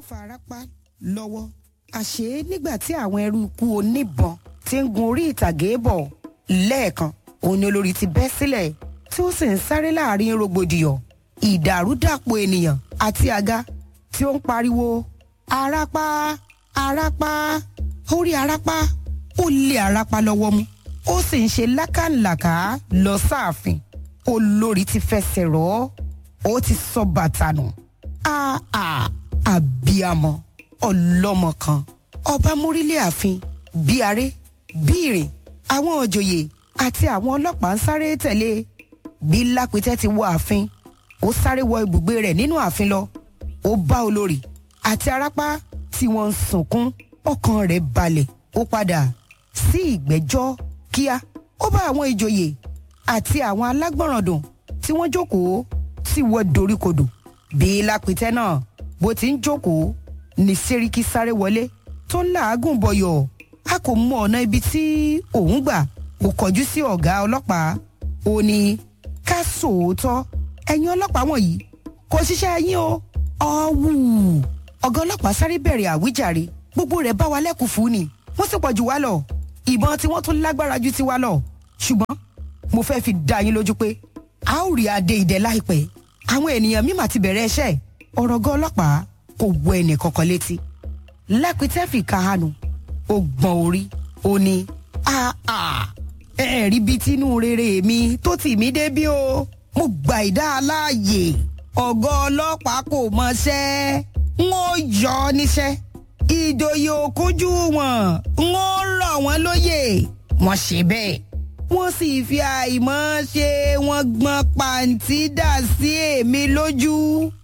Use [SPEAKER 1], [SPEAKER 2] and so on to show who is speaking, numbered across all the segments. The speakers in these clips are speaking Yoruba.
[SPEAKER 1] farapa lọ́wọ́ àṣé nígbà tí àwọn ẹrú ikú oníbọn ti ń gun orí ìtàgé bọ̀ lẹ́ẹ̀kan òun ni olórí ti bẹ́ sílẹ̀ tí ó sì ń sáré láàrin rògbòdìyàn ìdàrúdàpọ̀ ènìyàn àti àga tí ó ń pariwo arapa arapa ó rí arapa ó lé arapa lọ́wọ́ mú ó sì ń ṣe lákàlàkà lọ sáàfin olórí ti fẹsẹ̀ rọ́ ó ti sọ bàtà nù àà àbíamọ ọlọ́mọ kan ọba mórílẹ̀ ààfin bí aré bí ìrìn àwọn òjòyè àti àwọn ọlọ́pàá ń sáré tẹ̀lé bí lápẹtẹ ti wọ ààfin ó sáré wọ ibùgbé rẹ̀ nínú ààfin lọ ó bá olórí àti arápá tí wọ́n ń sunkún ọkàn rẹ̀ balẹ̀ ó padà sí ìgbẹ́jọ́ kíá ó bá àwọn ìjòyè àti àwọn alágbọ̀ràndùn tí wọ́n jókòó tí wọ́n doríkodò bí lápẹtẹ náà bó ti ń jókòó ní sẹ́ríkì sáré wọlé tó ń làágùn bọ̀yọ̀ a kò mọ ọ̀nà ibi tí òun gbà kò kọjú sí ọ̀gá ọlọ́pàá ó ní ká sòótọ́ ẹ̀yin ọlọ́pàá wọ̀nyí kò ṣiṣẹ́ yín o ọ̀wù ọ̀gá ọlọ́pàá sáré bẹ̀rẹ̀ àwíjàre gbogbo rẹ̀ bá wa lẹ́kùn fún ni wọ́n sì pọ̀ jù wá lọ ìbọn tí wọ́n tún lágbára ju tiwa lọ ṣùgbọ́n mo fẹ́ fi dá yín lójú pé a ó rí adé ìdẹ láìpẹ́ àwọn ènìyàn mímà ti bẹ̀rẹ̀ iṣẹ́ ọ̀rọ̀ ọ̀gá ọlọ́pàá kò wọ ẹnì kankan létí lápẹtẹ́ fi kahanu ó gbọ́n orí ó ní àà ẹ rí bí tinú rere mi tó tì mí débí o mo gbà ìdá aláàyè ọ̀gá ọlọ́pàá kò mọṣẹ́ n ó yọ ọ níṣẹ́ ìjòyè òkújú wọn n ó rọ̀ wọ́n lóyè wọ́n ṣe bẹ́ẹ̀ wọ́n sì fi àìmọ̀ ṣe wọ́n gbọ́n pàǹtí dà sí èmi lójú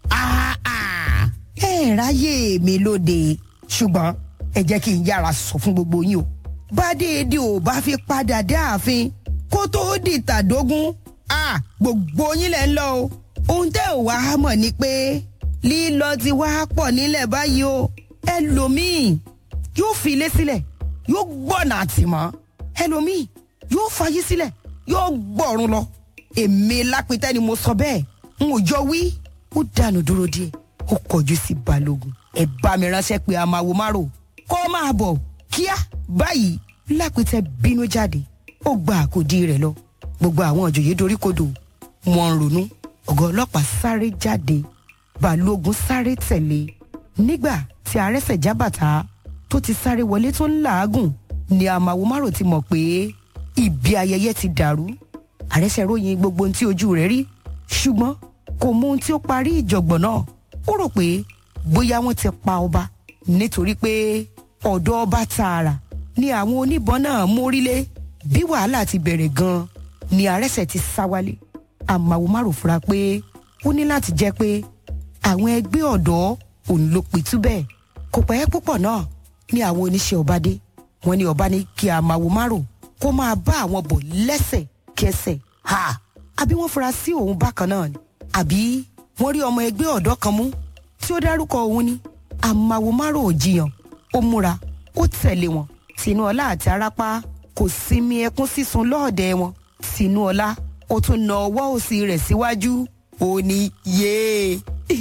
[SPEAKER 1] àà ẹ ráyè mi lóde ṣùgbọ́n ẹ jẹ́ kí n yára sọ fún gbogbo yín o bá déédé ò bá fi padà dé ààfin kó tóó di tàdógún à gbogbo yín lẹ́ ń lọ o ohun tẹ́ ò wá mọ̀ ni pé lílọ ti wá pọ̀ nílẹ̀ báyìí o ẹlòmíì yóò fi ilé sílẹ̀ yóò gbọ̀nà àtìmọ́ ẹlòmíì yóò fayé sílẹ̀ yóò gbọ̀run lọ èmi lápẹtẹ́ ni mo sọ bẹ́ẹ̀ n ò jọ wí ó dànù dúró díẹ̀ ó kọjú sí balógun ẹ bá mi ránṣẹ́ pé a máa wo márò kó máa bọ̀ kíá báyìí lápẹtẹ bínú jáde ó gba àkòdí rẹ̀ lọ gbogbo àwọn òjòyè doríkodò wọ́n ń ronú ọ̀gá ọlọ́pàá sáré jáde balógun sáré tẹ̀lé nígbà tí arẹ́sẹ̀ jábàtà tó ti sáré wọlé tó ń làágùn ni àmàwo márò ti mọ̀ pé ibi ayẹyẹ ti dàrú arẹ́sẹ̀ ròyìn gbogbo ohun tí ojú rẹ̀ rí ṣùgbọ́n kò mọ ohun tí ó parí ìjọ̀gbọ̀n náà ó rò pé bóyá wọ́n ti pa ọba nítorí pé ọ̀dọ̀ ọba tààrà ni àwọn oníbọn náà mórílé bí wàhálà ti bẹ̀rẹ̀ gan-an ni arẹ́sẹ̀ ti sá wálé àmàwò márùn fura pé ó ní láti jẹ́ pé àwọn ẹgbẹ́ ọ̀dọ́ òun ló pitú bẹ́ẹ̀ kò pẹ́ púpọ̀ náà ni àwọn oníṣẹ́ ọba dé wọ́n ní ọba ní kí àmàwò márùn kó máa bá àwọn bọ̀ lẹ́sẹ̀ kẹsẹ̀ ha àbí wọ́n fura sí òun bákan náà ni àbí wọ́n rí ọmọ ẹgbẹ́ ọ̀dọ́ kan mú tí ó dárúkọ òun ni àmàwò márùn ò jiyàn ó múra ó tẹ̀lé wọn tinúọlá àti arápá kò sinmi ẹkún sísun lọ́ọ̀dẹ̀ wọn tinúọlá ó tún na ọwọ́ òsì rẹ̀ síwájú ó ní yéé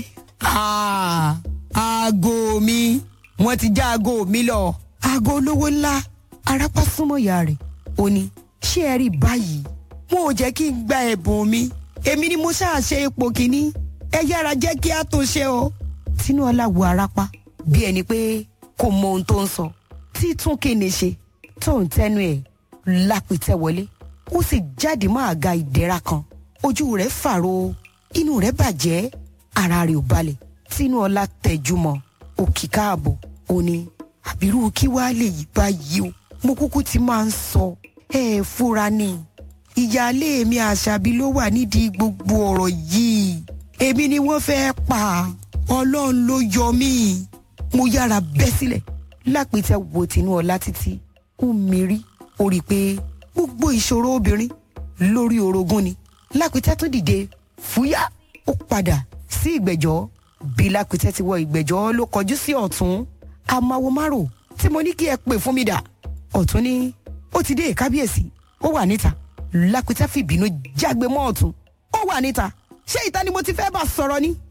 [SPEAKER 1] aago mi wọ́n ti já aago mi lọ aago olówó ńlá arápá súnmọ́ ìyá rẹ̀ ó ní ṣé ẹ rí báyìí wọn ò jẹ́ kí n gba ẹ̀bùn mi èmi ni mo ṣáà ṣe ipò kìíní ẹ yára jẹ́ kí a tó ṣe o tinúọlá wo arápá bí ẹni pé kò mọ ohun tó ń sọ títún kíni ṣe tó ń tẹnu ẹ̀ lápìtẹ́ wọlé ó sì jáde mọ́ àga ìdẹ́ra kan ojú rẹ̀ fàrọ inú rẹ̀ bàjẹ́ ara rẹ̀ ò balẹ̀ tinúọlá tẹjú mọ́ òkì káàbọ̀ ó ní àbírú kí wàá lè yí báyìí o mo kúkú ti máa ń sọ ẹ fúra ni ìyáálé mi àṣàbí ló wà nídìí gbogbo ọ̀rọ̀ yìí èmi ni wọ́n fẹ́ pa ọlọ́run ló yọ mí mo yára bẹ́ sílẹ̀ lápẹtẹ wo tinúọlá títí ó mírí ó rí i pé gbogbo ìṣòro obìnrin lórí orogún ni lápẹtẹ tó dìde fúyà ó padà sí ìgbẹ́jọ́ bí lápẹtẹ ti wọ ìgbẹ́jọ́ ló kọjú sí ọ̀tún amáwo márò tí mo ní kí ẹ pè fún mi dà ọ̀tún ní ó ti dé kábíyèsí ó wà níta lápẹtẹ fìbínú jágbe mọ́ ọ̀tún ó wà níta ṣé ìta ni mo ti fẹ́ bá sọ̀rọ̀ ni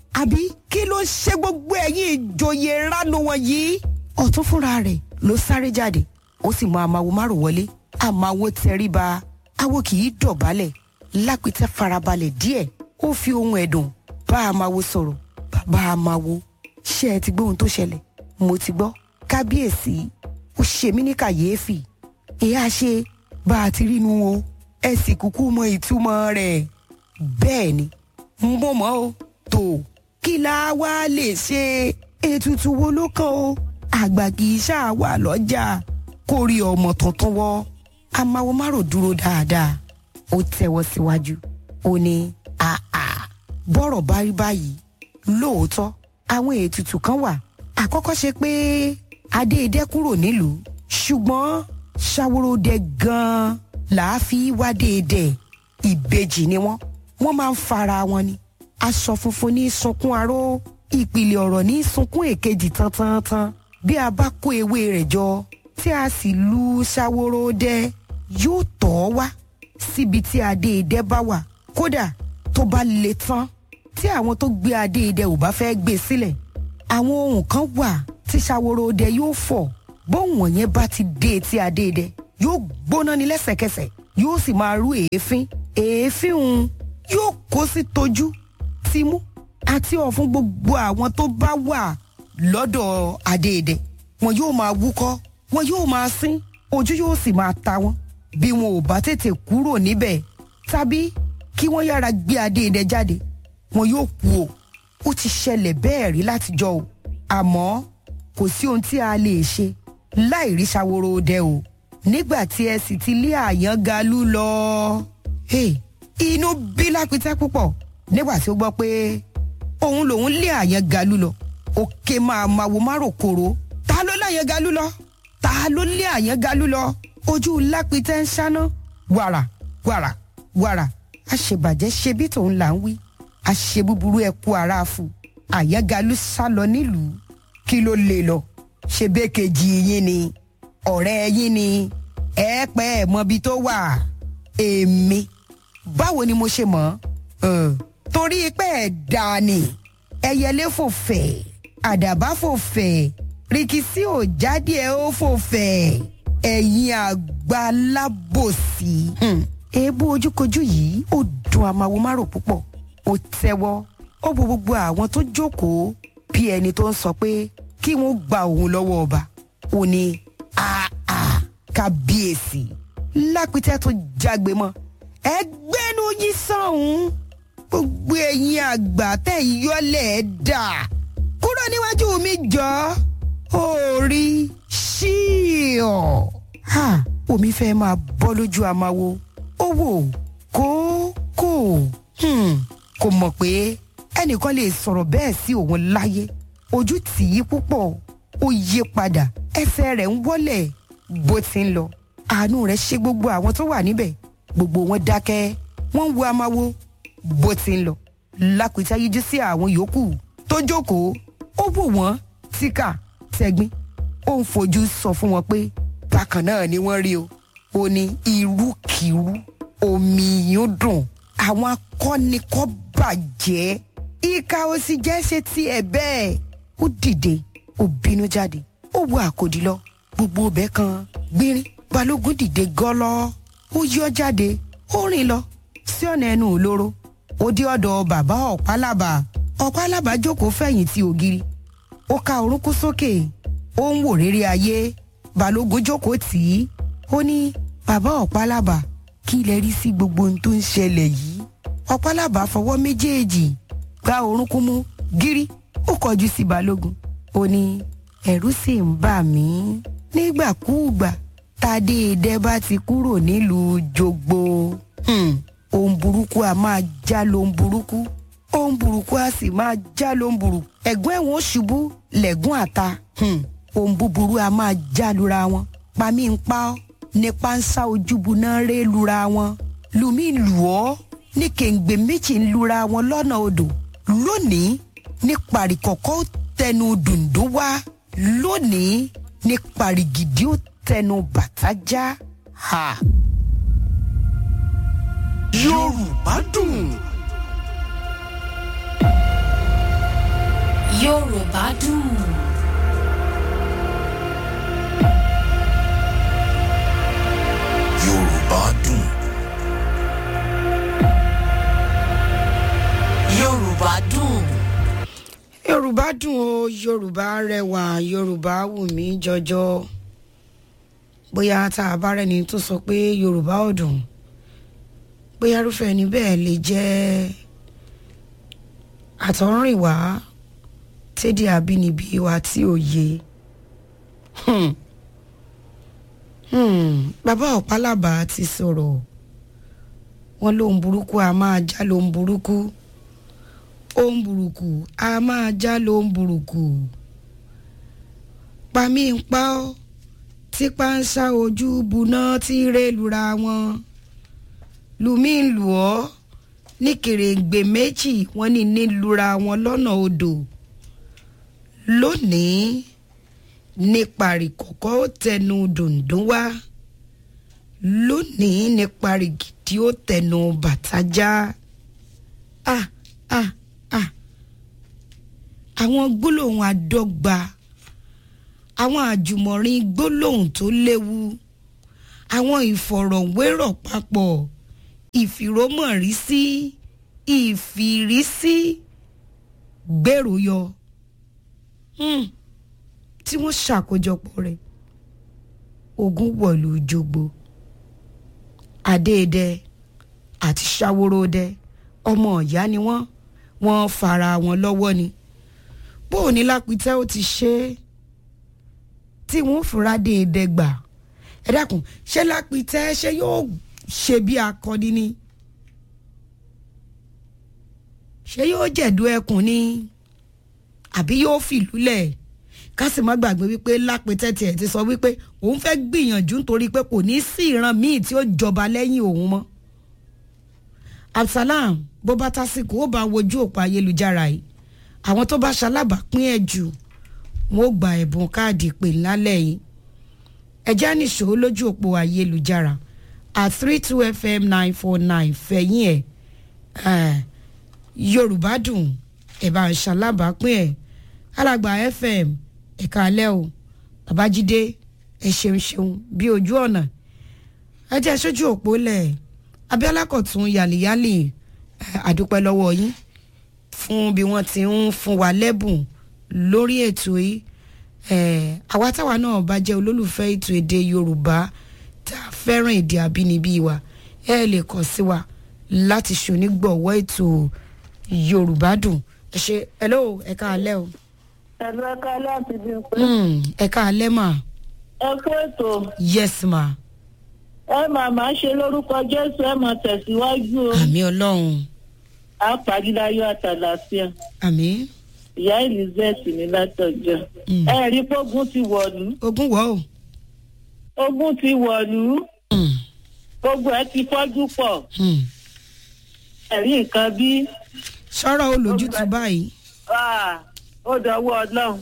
[SPEAKER 1] àbí kí ló ń ṣe gbogbo ẹ̀yin ìjòyè ránu wọn yìí. ọ̀tún fúnra rẹ̀ ló sáré jáde ó sì mọ àmàwo márùn wọlé àmàwo tẹríba awo kì í dọ̀bálẹ̀ lápìtẹ́ farabalẹ̀ díẹ̀ ó fi ohun ẹ̀dùn bá àmàwo sọ̀rọ̀ bàbá àmàwo ṣé ẹ ti gbọ́ ohun tó ṣẹlẹ̀ mo ti gbọ́ kábíyèsí ó ṣe mí ní kàyéfì ìyá ṣe bá a ti rí nu o ẹ sì kúkú mọ ìtumọ̀ rẹ̀ bẹ́ẹ̀ ni mo mọ̀ o tó kí la wá lè ṣe ètùtù wo ló kàn o àgbà kì í ṣáà wà lọ́jà kó rí ọmọ tuntun wọ́ amáwo márò dúró dáadáa ó tẹ́wọ́ síwájú ó ní àà bọ́rọ̀ bá rí báyìí lóòótọ́ àwọn ètùtù kan wà àkọ́kọ́ ṣe pé adéedé kúrò nílùú ṣùgbọ́n ṣàwòròdẹ gan-an làá fi wá déedé ìbejì ni wọ́n wọ́n máa ń fara wọn ni aṣọ funfun ní sunkún aró ìpìlẹ̀ ọ̀rọ̀ ní sunkún èkejì tantantan bí a bá kó ewé rẹ̀ jọ tí a sì lu ṣàwòròdẹ yóò tọ̀ ọ́ wá síbi tí adéedé bá wà kódà tó bá le tán tí àwọn tó gbé adéedé ò bá fẹ́ gbé sílẹ̀ àwọn ohun kan wà tí ṣàwòròdẹ yóò fọ̀ bóun wọ̀nyẹn bá ti dé etí adéedé yóò gbóná ní lẹ́sẹ̀kẹsẹ̀ yóò sì máa rú èéfín èéfín òun yóò kó sí tojú tìmú àti ọ̀fun gbogbo àwọn tó bá wà lọ́dọ̀ adéedé wọn yóò máa wúkọ́ wọn yóò máa sín ojú yóò sì máa ta wọn bí wọn ò bá tètè kúrò níbẹ̀ tàbí kí wọ́n yára gbé adéedé jáde wọn yóò kú o ó ti ṣẹlẹ̀ bẹ́ẹ̀ rí látijọ́ o àmọ́ kò sí ohun tí a lè ṣe láì rí ṣàwòrò o nígbà tí ẹ sì ti lé àyàn galú lọ. Hey, inú bí lápítẹ́ púpọ̀ nígbà tí ó gbọ́ pé òun lòun lé àyàn galú lọ òkè máa máwo márò kòró ta ló láyàn galú lọ ta ló lé àyàn galú lọ ojú lápítẹ́ ń ṣáná wàrà wàrà wàrà àṣebàjẹ́ ṣe bí tòun là ń wí àṣe búburú ẹ kú ara fún àyàn galú sá lọ nílùú kí ló lè lọ ṣe bẹ́ẹ̀ kejì yín ni ọ̀rẹ́ yín ni ẹ pẹ́ ẹ mọbi tó wà èmi báwo ni mo ṣe mọ̀ ọ́ torí pé ẹ̀ dà ní ẹyẹlé fò fẹ̀ àdàbà fò fẹ̀ rìkísí ò jáde ẹ ó fò fẹ̀ ẹ̀yin àgbà lábòsí. èébú ojúkojú yìí ó dùn àmàwo márò púpọ̀ ó tẹ́wọ́ ó bo gbogbo àwọn tó jókòó bí ẹni tó ń sọ pé kí wọ́n gba òun lọ́wọ́ ọba ó ní àà kábíyèsí lápítẹ́ tó jágbe mọ́ ẹgbẹ́nu yín sọ̀hún gbogbo ẹ̀yin àgbà tẹ̀ yọlẹ̀ dà kúrò níwájú mi jọ orí ṣíọ̀ ha omi fẹ́ máa bọ́ lójú amáwo ó wò kó kò kò mọ̀ pé ẹnìkan lè sọ̀rọ̀ bẹ́ẹ̀ sí òun láyé ojú tì í púpọ̀ ó yí padà ẹsẹ̀ rẹ̀ ń wọ́lẹ̀ bó ti ń lọ àánú rẹ̀ ṣe gbogbo àwọn tó wà níbẹ̀ gbogbo wọn dákẹ́ wọ́n ń wo amáwo bó ti ń lọ lápìtá yíjú sí àwọn yòókù tó jókòó ó wò wọ́n tíkà tẹ́gbín ó ń fojú sọ fún wọn pé bákan náà ni wọ́n rí o ó ní irúkirú omi yóò dùn àwọn akọ́nikọ́ bàjẹ́ ìka ó sì jẹ́ ṣe tiẹ̀ bẹ́ẹ̀ ó dìde ó bínú jáde ó wo àkòdì lọ gbogbo ọbẹ̀ kan gbérín balógun dìde gọ́lọ́ ó yọ jáde ó rìn lọ sí ọ̀nà ẹnu òlóró ó dé ọ̀dọ̀ bàbá ọ̀pálábà ọ̀pálábà jókòó fẹ̀yìntì ògiri ó ka orúnkún sókè ó ń wò rere ayé balógun jókòó tì í ó ní bàbá ọ̀pálábà kí lẹ rí sí gbogbo ohun tó ń ṣẹlẹ̀ yìí ọ̀pálábà fọwọ́ méjèèjì gba orúnkún mú gírí ó kọjú sí balógun ó ní ẹ̀rù sì ń bà mí nígbàkúùgbà tádéédé bá ti kúrò nílùú jogbo ohun burúkú a máa já lóhun burúkú ohun burúkú a sì máa já lóhun burúkú ẹ̀gbọ́n ẹ̀wọ̀n ṣubú lẹ́gùn àta ohun búburú a máa já lura wọn pamí ń pa ọ́ nípa ń sá ojúbu náà ré lura wọn lùmí lù ọ́ ní kèǹgbè méjì ń lura wọn lọ́nà odò lónìí ní pàríkọ̀kọ́ ó tẹnu dùndún wá lónìí ní pàrígìdì ó tẹnu bàtà já. Ha.
[SPEAKER 2] Yorùbá dùn. Yorùbá dùn.
[SPEAKER 3] Yorùbá dùn.
[SPEAKER 2] Yorùbá dùn.
[SPEAKER 1] yorùbá dùn o yorùbá rẹwà yorùbá wù mí jọjọ bóyá tá a bá rẹni tó sọ pé yorùbá ò dùn bóyá irúfẹ́ ẹni bẹ́ẹ̀ lè jẹ́ àtọ̀rìnwá tẹ́dí àbínibí wa tí ò yé Hmm. Hmm. bàbá ọ̀pálábà ti sọ̀rọ̀ wọn lóhun burúkú a máa já lóhun burúkú ohun burúkú a máa já lóhun burúkú pàmí ń pa ọ́ tí páńṣá ojú buná tí rélura wọn lùmí ń lù ọ́ ní kèrèǹgbè méjì wọ́n ní nílùra wọn lọ́nà odò lónìí ní parikọ̀kọ́ ó tẹnu dùndún wá lónìí ní parigidi ó tẹnu bàtà já ah ah ah àwọn gbólóhùn àdọ́gba àwọn àjùmọ̀rin gbólóhùn tó léwu àwọn ìfọ̀rọ̀wérọ̀ papọ̀ ìfìrómọ̀rísí ìfìrísí gbèrò yọ hmm. tí wọ́n ṣàkójọpọ̀ rẹ̀ ogun wọ̀lú jogbo adéèdè àti ṣàwòròdẹ ọmọ ìyá ni wọ́n wọ́n fara wọn lọ́wọ́ ni bó o ní lápítẹ́ ó ti ṣe é tí wọ́n fura déédé gbà ẹ dákun ṣé lápítẹ́ ṣé yóò ṣe bí akọni ni ṣé yóò jẹ̀dú ẹkùn ni àbí yóò fìlú lẹ̀ ká sì má gbàgbé wípé lápítẹ́ tiẹ̀ ti sọ wípé òun fẹ́ gbìyànjú nítorí pé kò ní sí ìran míì tí ó jọba lẹ́yìn òun mọ́ absalam bó bá tásìkò ó bá wojú òpó ayélujára yìí àwọn tó bá ṣalábàápín ẹ̀ jù wọn ó gba ẹ̀bùn káàdì ìpè lálẹ́ yìí ẹjẹ́ nìṣó lójú òpó ayélujára at three two fm nine four nine fẹ̀yìn ẹ̀ yorùbá dùn ẹ̀ bá ṣalábàápín ẹ̀ alàgbà fm ẹ̀ka alẹ́ o babájídé ẹ̀ ṣeun ṣeun bí ojú ọ̀nà ẹ jẹ́ sójú òpó lẹ̀ abiola kọ̀tún yàlíyàlì àdúpẹ́ lọ́wọ́ yín fún bí wọ́n ti ń fún wa lẹ́bùn lórí ètò yìí àwa táwa náà bá jẹ́ olólùfẹ́ ètò èdè yorùbá tá a fẹ́ràn èdè àbínibí wa ẹ lè kàn sí wa láti ṣonígbọ̀wọ́ ètò yorùbá dùn ẹ ṣe hello ẹ ká alẹ́ o.
[SPEAKER 4] ẹ̀rọ ẹ̀ka láti bí n pé.
[SPEAKER 1] ẹ ká alẹ́ mà.
[SPEAKER 4] ẹ kú ètò
[SPEAKER 1] yes ma.
[SPEAKER 4] ẹ máa máa ṣe lórúkọ jésù ẹ máa tẹ̀síwájú o
[SPEAKER 1] àmì ọlọ́run
[SPEAKER 4] á pàdíláyọ̀ àtàlàfíà
[SPEAKER 1] àmì
[SPEAKER 4] ìyá elizabeth ní látọjọ́
[SPEAKER 1] Mm.
[SPEAKER 4] ẹ rí pógun ti wọ̀lú
[SPEAKER 1] ogún wọ́ o.
[SPEAKER 4] ogun ti wọ̀lú
[SPEAKER 1] Mm,
[SPEAKER 4] gbogbo ẹ ti fọ́jú pọ̀
[SPEAKER 1] mm.
[SPEAKER 4] ẹ̀rí nǹkan bí
[SPEAKER 1] sọ̀rọ̀ olójútu báyìí.
[SPEAKER 4] ah, ó dọwọ́ ọlọ́run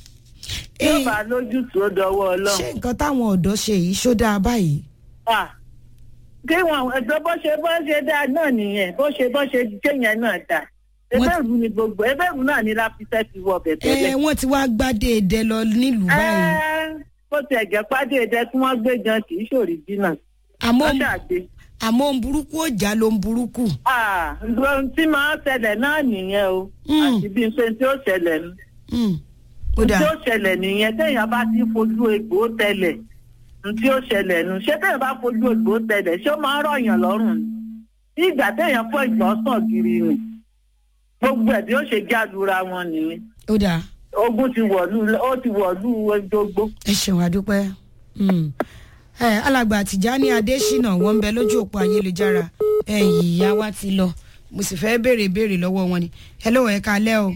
[SPEAKER 4] tí ó
[SPEAKER 1] Eh,
[SPEAKER 4] bá lójútùú ó dọwọ́
[SPEAKER 1] ṣé
[SPEAKER 4] ọlọ́run.
[SPEAKER 1] nǹkan táwọn ọ̀dọ́ ṣe yìí ṣó dáa báyìí.
[SPEAKER 4] Ah, kí wọn ẹgbẹ́ bó ṣe bó ṣe dáa náà nìyẹn bó ṣe bó ṣe jẹ́ yẹn náà dáa
[SPEAKER 1] Wọ́n-
[SPEAKER 4] ẹgbẹ́rún ni gbogbo ẹgbẹ́rún náà ní láfíṣẹ́ ti wọ bẹ̀
[SPEAKER 1] ẹ
[SPEAKER 4] tẹ́lẹ̀.
[SPEAKER 1] wọ́n ti wá gbádé èdè lọ nílùú báyìí.
[SPEAKER 4] Ẹ́, bó ti ẹ̀jẹ̀ pàdé ẹ̀dẹ tí wọ́n gbé gan kì í ṣòrí jìnnà
[SPEAKER 1] àmọ́
[SPEAKER 4] wọ́n ṣàgbé.
[SPEAKER 1] àmọ́ ohun burúkú ó jà ló ń burúkú.
[SPEAKER 4] Ah, ohun tí máa ń ṣẹlẹ̀ náà nìyẹn o
[SPEAKER 1] Mm.
[SPEAKER 4] àti bí n ṣe tí ó ṣẹlẹ̀ nu
[SPEAKER 1] Mm, ó
[SPEAKER 4] tí
[SPEAKER 1] dáa
[SPEAKER 4] ó ṣẹlẹ̀ nìyẹn téèyàn bá ti fojú egbò tẹlẹ̀ n tí ó ṣẹlẹ̀ nu ṣé téèyàn bá fojú egbò tẹlẹ̀ ṣé ó máa ń rọ̀yàn lọ́rùn ni bí ìgbà téèyàn fọ́ ìgbọ́sàn gírí ni gbogbo ẹ̀ bí ó ṣe jálura wọn nìyẹn
[SPEAKER 1] ó dáa
[SPEAKER 4] ogun ti wọ̀lú ó ti wọ̀lú gbogbo.
[SPEAKER 1] ẹ ṣeun àdúpẹ́. Mm. ẹ alàgbà Tìjání Adésínà wọ́n ń bẹ lójú òpó ayélujára ẹ ìyá wa ti lọ mo sì fẹ́ béèrè béèrè lọ́wọ́ wọn ni hello ẹ kalẹ́ o.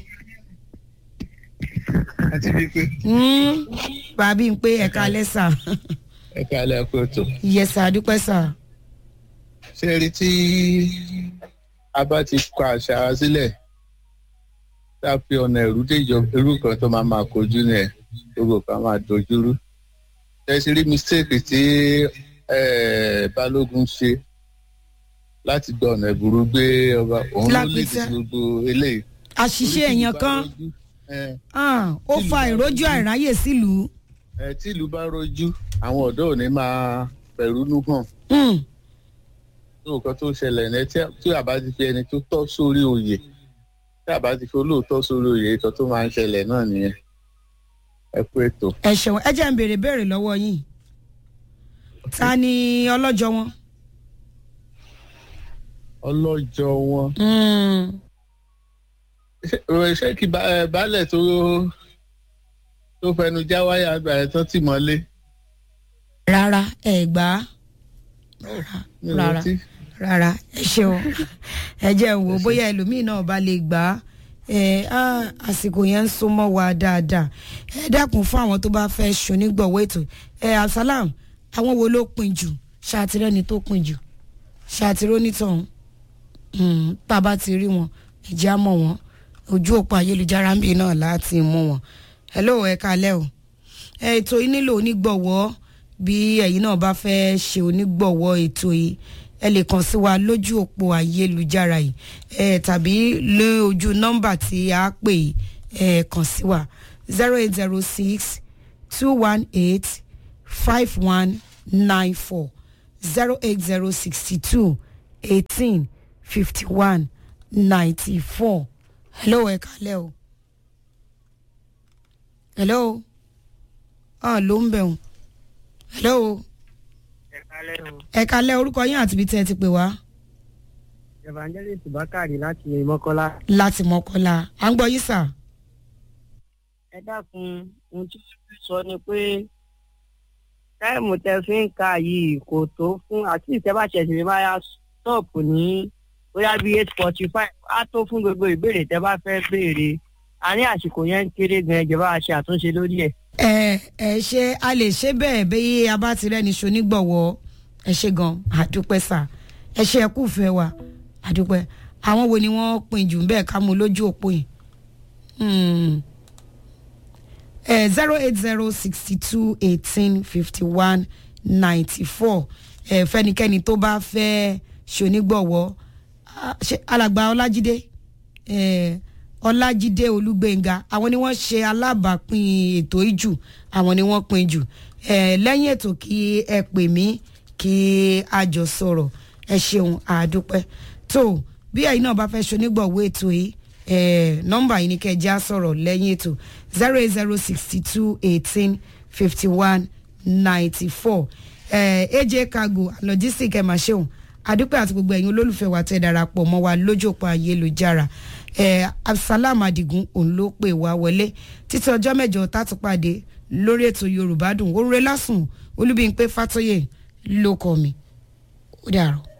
[SPEAKER 5] àti wípé
[SPEAKER 1] Mm, bàbí ń pé ẹ kalẹ́ sà
[SPEAKER 5] ẹ káàlẹ́ kó tó
[SPEAKER 1] yes sà àdúpẹ́ sà.
[SPEAKER 5] ṣe rí tí a bá ti kọ àṣà wa sílẹ̀ tá a fi ọ̀nà ẹ̀rú déjọ irú kan tó máa máa kojú ní ẹ̀ gbogbo kan máa dojúrú ṣe ti rí mistake tí eh, balógun ṣe láti gba ọ̀nà ìbúrú gbé ọba òun ló lè
[SPEAKER 1] Lápẹtẹ.
[SPEAKER 5] di gbogbo eléyìí.
[SPEAKER 1] àṣìṣe èèyàn kan
[SPEAKER 5] ẹ
[SPEAKER 1] Ah, ó
[SPEAKER 5] Tìlú
[SPEAKER 1] fa
[SPEAKER 5] bá
[SPEAKER 1] ìrójú
[SPEAKER 5] rojú.
[SPEAKER 1] àìráyè sílùú.
[SPEAKER 5] ẹ tí ìlú bá rojú àwọn ọ̀dọ́ ò ní máa pẹ̀rúnú hàn
[SPEAKER 1] Hmm.
[SPEAKER 5] tó nǹkan tó ṣẹlẹ̀ ní tí tí àbá ti fi ẹni tó tọ́ sórí oyè tí àbá ti fi olóòótọ́ sórí oyè nǹkan tó máa ń ṣẹlẹ̀ náà nìyẹn ẹ kú ètò.
[SPEAKER 1] ẹ ṣeun ẹ jẹ́ ń béèrè béèrè lọ́wọ́ yín ta ni ọlọ́jọ́ wọn.
[SPEAKER 5] ọlọ́jọ́ wọn
[SPEAKER 1] Hmm.
[SPEAKER 5] ṣé- ṣé kí ba- ẹ, baálẹ̀ tó tó fẹnu já wáyà àgbà ẹ̀ tán tì mọ́lé
[SPEAKER 1] rárá ẹ gbà á rárá
[SPEAKER 5] mi ò
[SPEAKER 1] rárá
[SPEAKER 5] rántí.
[SPEAKER 1] rárá ẹ ṣeun ẹ jẹ́ ń wò ó bóyá ẹlòmíì náà bá lè gbà á ẹ á àsìkò yẹn ń sún mọ́ wa dáadáa ẹ dákun fún àwọn tó bá fẹ́ ṣonígbọ̀wọ́ ètò ẹ asalam àwọn wo ló pin jù ṣàtìrẹ́ni tó pin jù ṣàtìrẹ́ onítọ̀hún Mm, tá a bá ti rí wọn ìjà mọ̀ wọn ojú òpó ayélujára ń bì náà láti mú wọn hello ẹ kalẹ́ o ẹ, ètò yìí nílò onígbọ̀wọ́ bí ẹ̀yin náà bá fẹ́ ṣe onígbọ̀wọ́ ètò yìí ẹ lè kàn sí wa lójú òpó ayélujára yìí ẹ tàbí lójú nọ́mbà tí a pè yìí ẹ kàn sí wa zero eight zero six two one eight five one nine four zero eight zero sixty two eighteen fifty one ninety four hello ẹ kalẹ́ o hello ah ló ń bẹ̀ wọ́n hello ẹ kalẹ́ orúkọ yín àti ibi tẹ́ ẹ ti pè wá
[SPEAKER 3] evangelist bakari láti mọ́kọ́lá.
[SPEAKER 1] láti mọ́kọ́lá à ń gbọ́ yín sà.
[SPEAKER 3] ẹ dákun ohun tí wọ́n fi sọ ni pé táìmù tẹ fi ń ka yìí kò tó fún àti ìtẹ́bàṣẹ̀ sì máa ya stọ́ọ̀pù ní bóyá bíi eight forty five á tó fún gbogbo ìbéèrè tẹ bá fẹ́ béèrè a ní àsìkò yẹn ń kéré gan ìjọba àṣẹ àtúnṣe lórí ẹ̀.
[SPEAKER 1] ẹ ẹ ṣe a lè ṣe bẹ́ẹ̀ bí a bá ti rẹ́ni ṣonígbọ̀wọ́ ẹ ṣe gan àdúpẹ́ sà ẹ ṣe ẹ kúfẹ́ wa àdúpẹ́ àwọn wo ni wọ́n pin jù bẹ́ẹ̀ ká mú lójú òpó yìí zero eight zero sixty two eighteen fifty one ninety four fẹ́nikẹ́ni tó bá fẹ́ ṣonígbọ̀wọ́ ah, ṣe alàgbà ọlájídé eh, ọlájídé olúgbénga àwọn ni wọ́n ṣe alábàápín ètò ìjù àwọn ni wọ́n pín jù Eh, lẹ́yìn ètò kí ẹ pè mí kí a jọ sọ̀rọ̀ ẹ ṣeun àdúpẹ́ tó bí ẹ̀yin náà bá fẹ́ ṣonígbọ̀wọ́ ètò yìí eh, nọ́mbà yìí ni kẹ́ ẹ já sọ̀rọ̀ lẹ́yìn ètò zero eight zero sixty two eighteen fifty one ninety four aj cargo and logistic ẹ̀ máa ṣeun àdúpẹ́ àti gbogbo ẹ̀yin olólùfẹ́ wa tẹ́ darapọ̀ mọ́ wa lójú òpó ayélujára eh, absalam adigun òun ló pè wá wọlé títí ọjọ́ mẹ́jọ tátúpàdé lórí ètò yorùbá dùn orúre lásùn olúbíyìnpé fàtọyè ló kọ mi ó dàrọ.